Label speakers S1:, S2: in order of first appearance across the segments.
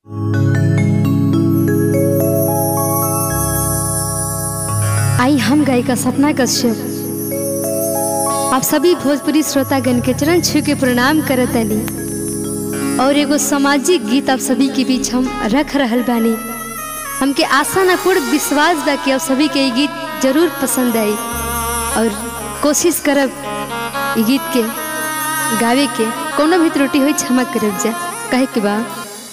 S1: आई हम गायिका सपना कश्यप आप सभी भोजपुरी श्रोतागण के चरण छू के प्रणाम करतनी और एगो सामाजिक गीत आप सभी के बीच हम रख रहल बानी हमके आशा न पूर्ण विश्वास बा कि आप सभी के ये गीत जरूर पसंद आई और कोशिश करब ये गीत के गावे के कोनो भी त्रुटि हुई क्षमा करब जा कहे के बा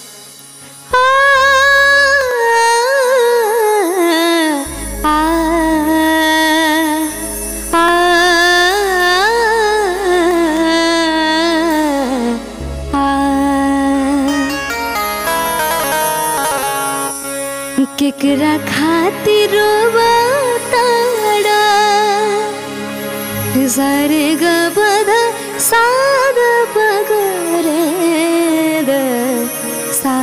S1: केकरा खातिर ताड़ा सारे ग पद साद पगरे द सा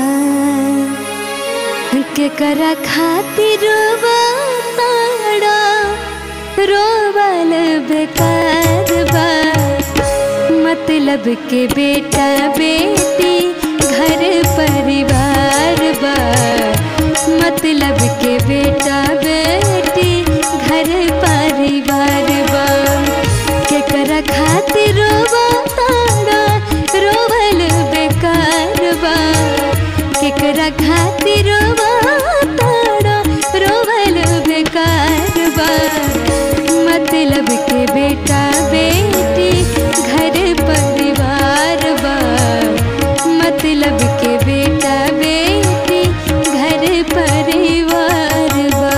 S1: केकरा खातिर ताड़ा रोवल बेकार बा मतलब के बेटा बेटी घर परिवार बा मतलब के बेटा बेटी घर परिवार बा केकरा खातिर रोवा तारा रोवल बेकार बा केकरा खातिर रोवा तारा रोवल बेकार बा मतलब के बेटा बेटी घर परिवार बा मतलब के बेटा बेटी घर परिवार बा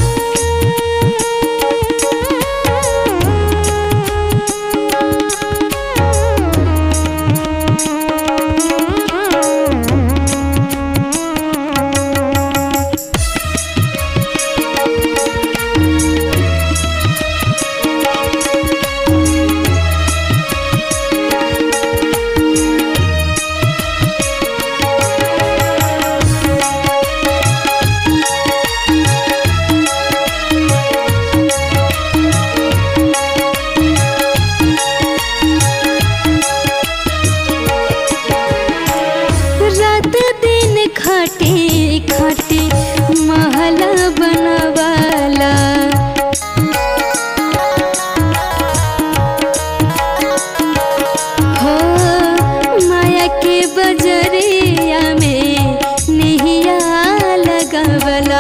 S1: रात दिन खटी खटी महल बनवाला हो माया के बजरिया में निहिया लगवला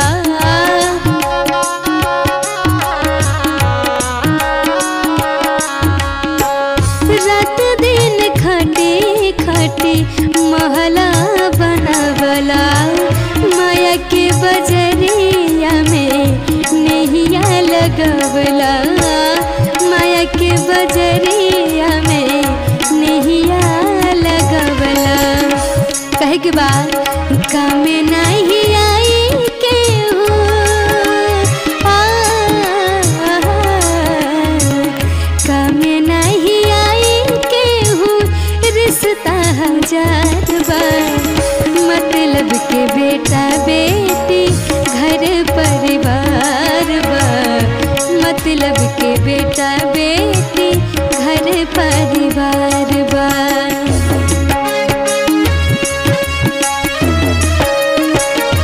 S1: रात दिन खटी खटी महला बनवला माया के बजरिया में नहिया लगवला माया के बजरिया में नहिया लगवला कहे के बाद काम नहीं आई के काम नहीं आई केहू रिश्ता हजार बार मतलब के बेटा बेटी घर परिवार बा मतलब के बेटा बेटी घर परिवार बा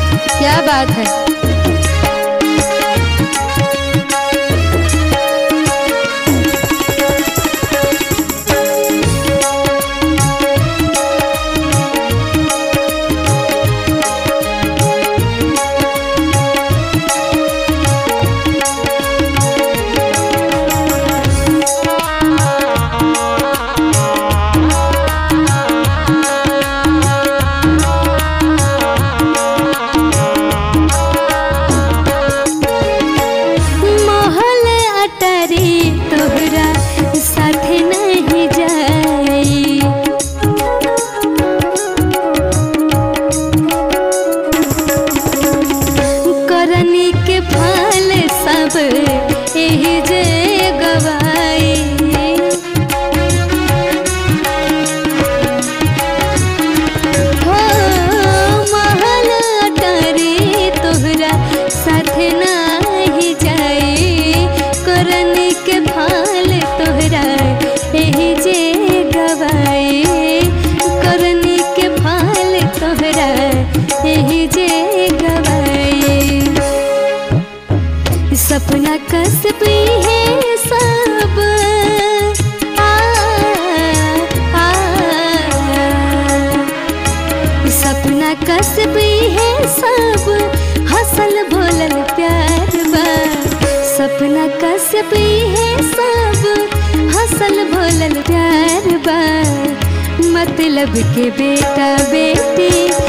S1: सपना कसबी है सब हसल बोलल प्यार बा सपना कसबी है सब हसल बोलल प्यार बा मतलब के बेटा बेटी